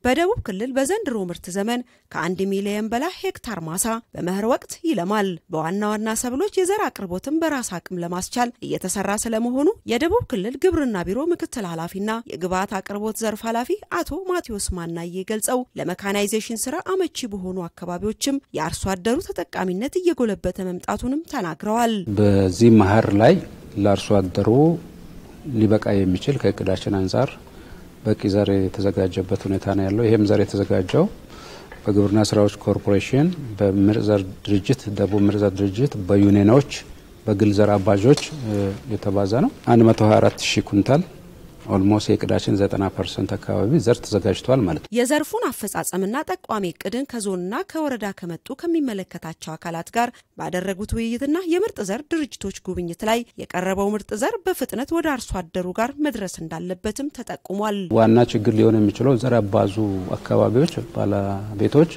በደቡብ ክልል በዘንድሮ ምርት ዘመን ከአንድ ሚሊየን በላይ ሄክታር ማሳ በመኸር ወቅት ይለማል። በዋና ዋና ሰብሎች የዘር አቅርቦትን በራስ አቅም ለማስቻል እየተሰራ ስለመሆኑ የደቡብ ክልል ግብርና ቢሮ ምክትል ኃላፊና የግብዓት አቅርቦት ዘርፍ ኃላፊ አቶ ማቴዎስ ማናዬ ገልጸው ለመካናይዜሽን ስራ አመቺ በሆኑ አካባቢዎችም የአርሶ አደሩ ተጠቃሚነት እየጎለበተ መምጣቱንም ተናግረዋል። በዚህ መኸር ላይ ለአርሶ አደሩ ሊበቃ የሚችል ከእቅዳችን አንጻር በቂ ዘር የተዘጋጀበት ሁኔታ ነው ያለው። ይህም ዘር የተዘጋጀው በግብርና ስራዎች ኮርፖሬሽን፣ በምርጥ ዘር ድርጅት፣ ደቡብ ምርጥ ዘር ድርጅት፣ በዩኔኖች፣ በግል ዘር አባዦች የተባዛ ነው። 124 ሺህ ኩንታል ኦልሞስት የእቅዳችን 90 ፐርሰንት አካባቢ ዘር ተዘጋጅቷል ማለት ነው። የዘርፉን አፈጻጸምና ጠቋሚ እቅድን ከዞንና ከወረዳ ከመጡ ከሚመለከታቸው አካላት ጋር ባደረጉት ውይይትና የምርጥ ዘር ድርጅቶች ጉብኝት ላይ የቀረበው ምርጥ ዘር በፍጥነት ወደ አርሶ አደሩ ጋር መድረስ እንዳለበትም ተጠቁሟል። ዋና ችግር ሊሆን የሚችለው ዘር አባዙ አካባቢዎች ባለቤቶች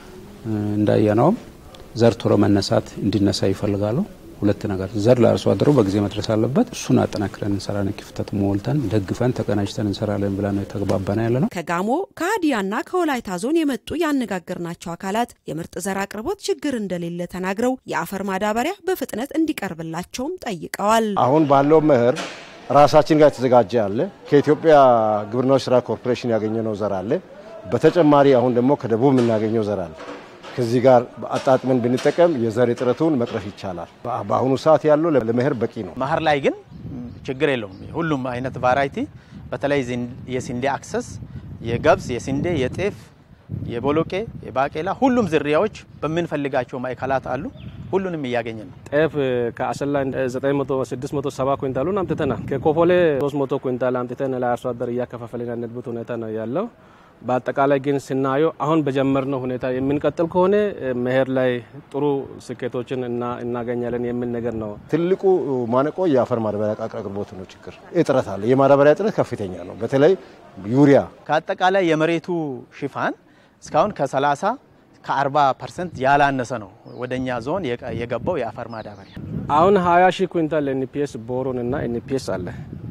እንዳየነውም ዘር ቶሎ መነሳት እንዲነሳ ይፈልጋሉ። ሁለት ነገር ዘር ለአርሶ አደሩ በጊዜ መድረስ አለበት። እሱን አጠናክረን እንሰራለን። ክፍተት ሞልተን ደግፈን ተቀናጅተን እንሰራለን ብለን ነው የተግባባና ያለ ነው። ከጋሞ ከሀዲያና ከወላይታ ዞን የመጡ ያነጋገርናቸው አካላት የምርጥ ዘር አቅርቦት ችግር እንደሌለ ተናግረው የአፈር ማዳበሪያ በፍጥነት እንዲቀርብላቸውም ጠይቀዋል። አሁን ባለው መኸር ራሳችን ጋር የተዘጋጀ አለ። ከኢትዮጵያ ግብርናዎች ስራ ኮርፖሬሽን ያገኘነው ዘር አለ። በተጨማሪ አሁን ደግሞ ከደቡብ የምናገኘው ዘር አለ። ከዚህ ጋር አጣጥመን ብንጠቀም የዘር እጥረቱን መቅረፍ ይቻላል። በአሁኑ ሰዓት ያለው ለመኸር በቂ ነው። መኸር ላይ ግን ችግር የለውም። ሁሉም አይነት ቫራይቲ በተለይ የስንዴ አክሰስ፣ የገብስ፣ የስንዴ፣ የጤፍ፣ የቦሎቄ፣ የባቄላ ሁሉም ዝርያዎች በምንፈልጋቸው ማዕከላት አሉ። ሁሉንም እያገኘን ነው። ጤፍ ከአሰላ 900 670 ኩንታሉን አምጥተናል። ከኮፎሌ 300 ኩንታል አምጥተን ለአርሶ አደር እያከፋፈልን ያለበት ሁኔታ ነው ያለው። በአጠቃላይ ግን ስናየው አሁን በጀመርነው ሁኔታ የምንቀጥል ከሆነ መኸር ላይ ጥሩ ስኬቶችን እናገኛለን የሚል ነገር ነው። ትልቁ ማነቆ የአፈር ማዳበሪያ አቅርቦት ነው። ችግር እጥረት አለ። የማዳበሪያ እጥረት ከፍተኛ ነው። በተለይ ዩሪያ ከአጠቃላይ የመሬቱ ሽፋን እስካሁን ከ30 ከ40 ፐርሰንት ያላነሰ ነው ወደኛ ዞን የገባው የአፈር ማዳበሪያ። አሁን 20 ሺህ ኩንታል ኤንፒኤስ ቦሮን እና ኤንፒኤስ አለ።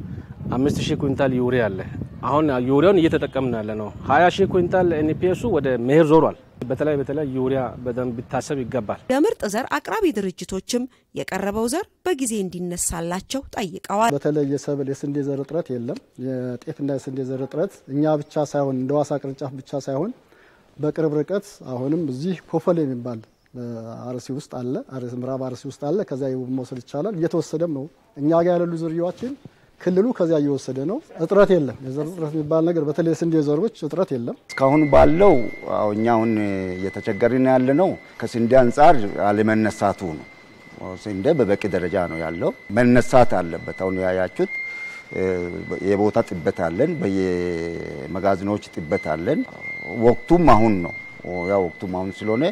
አምስት ሺህ ኩንታል ዩሪያ አለ። አሁን ዩሪያውን እየተጠቀምን ያለ ነው። 20 ሺህ ኩንታል ኤንፒኤሱ ወደ መኸር ዞሯል። በተለይ በተለይ ዩሪያ በደንብ ቢታሰብ ይገባል። የምርጥ ዘር አቅራቢ ድርጅቶችም የቀረበው ዘር በጊዜ እንዲነሳላቸው ጠይቀዋል። በተለይ የሰብል የስንዴ ዘር እጥረት የለም። የጤፍና የስንዴ ዘር እጥረት እኛ ብቻ ሳይሆን እንደ ዋሳ ቅርንጫፍ ብቻ ሳይሆን በቅርብ ርቀት አሁንም እዚህ ኮፈል የሚባል አርሲ ውስጥ አለ፣ ምዕራብ አርሲ ውስጥ አለ። ከዚያ መውሰድ ይቻላል። እየተወሰደም ነው። እኛ ጋር ያሉ ዝርያዎችን ክልሉ ከዚያ እየወሰደ ነው። እጥረት የለም። የዘር እጥረት የሚባል ነገር በተለይ የስንዴ ዘሮች እጥረት የለም። እስካሁን ባለው እኛ አሁን እየተቸገርን ያለ ነው ከስንዴ አንጻር አለመነሳቱ ነው። ስንዴ በበቂ ደረጃ ነው ያለው፣ መነሳት አለበት። አሁን ያያችሁት የቦታ ጥበት አለን፣ በየመጋዘኖች ጥበት አለን። ወቅቱም አሁን ነው። ያ ወቅቱም አሁን ስለሆነ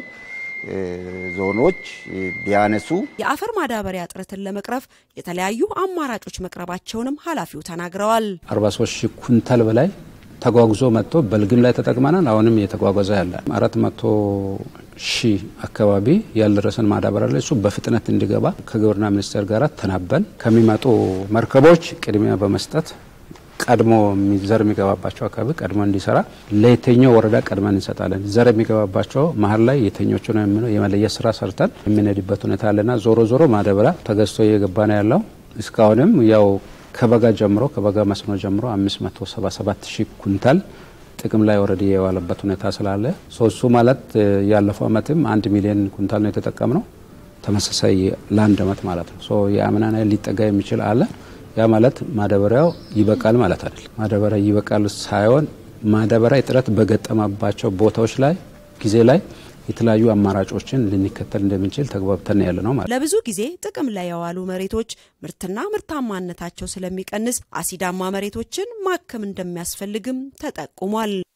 ዞኖች ቢያነሱ የአፈር ማዳበሪያ እጥረትን ለመቅረፍ የተለያዩ አማራጮች መቅረባቸውንም ኃላፊው ተናግረዋል። 43 ሺህ ኩንታል በላይ ተጓጉዞ መጥቶ በልግም ላይ ተጠቅመናል። አሁንም እየተጓጓዘ ያለ አራት መቶ ሺህ አካባቢ ያልደረሰን ማዳበሪያ ላይ እሱ በፍጥነት እንዲገባ ከግብርና ሚኒስቴር ጋር ተናበን ከሚመጡ መርከቦች ቅድሚያ በመስጠት ቀድሞ ዘር የሚገባባቸው አካባቢ ቀድሞ እንዲሰራ ለየትኛው ወረዳ ቀድመን እንሰጣለን። ዘር የሚገባባቸው መሀል ላይ የትኞቹ ነው የሚለው የመለየት ስራ ሰርተን የምንሄድበት ሁኔታ አለና ዞሮ ዞሮ ማዳበሪያ ተገዝቶ እየገባ ነው ያለው። እስካሁንም ያው ከበጋ ጀምሮ ከበጋ መስኖ ጀምሮ 577 ሺህ ኩንታል ጥቅም ላይ ወረድ የዋለበት ሁኔታ ስላለ ሶሱ ማለት ያለፈው አመትም አንድ ሚሊዮን ኩንታል ነው የተጠቀምነው። ተመሳሳይ ለአንድ አመት ማለት ነው። የአምናን ሊጠጋ የሚችል አለ ያ ማለት ማዳበሪያው ይበቃል ማለት አይደለም። ማዳበሪያ ይበቃል ሳይሆን ማዳበሪያ እጥረት በገጠመባቸው ቦታዎች ላይ ጊዜ ላይ የተለያዩ አማራጮችን ልንከተል እንደምንችል ተግባብተን ያለ ነው ማለት። ለብዙ ጊዜ ጥቅም ላይ የዋሉ መሬቶች ምርትና ምርታማነታቸው ስለሚቀንስ አሲዳማ መሬቶችን ማከም እንደሚያስፈልግም ተጠቁሟል።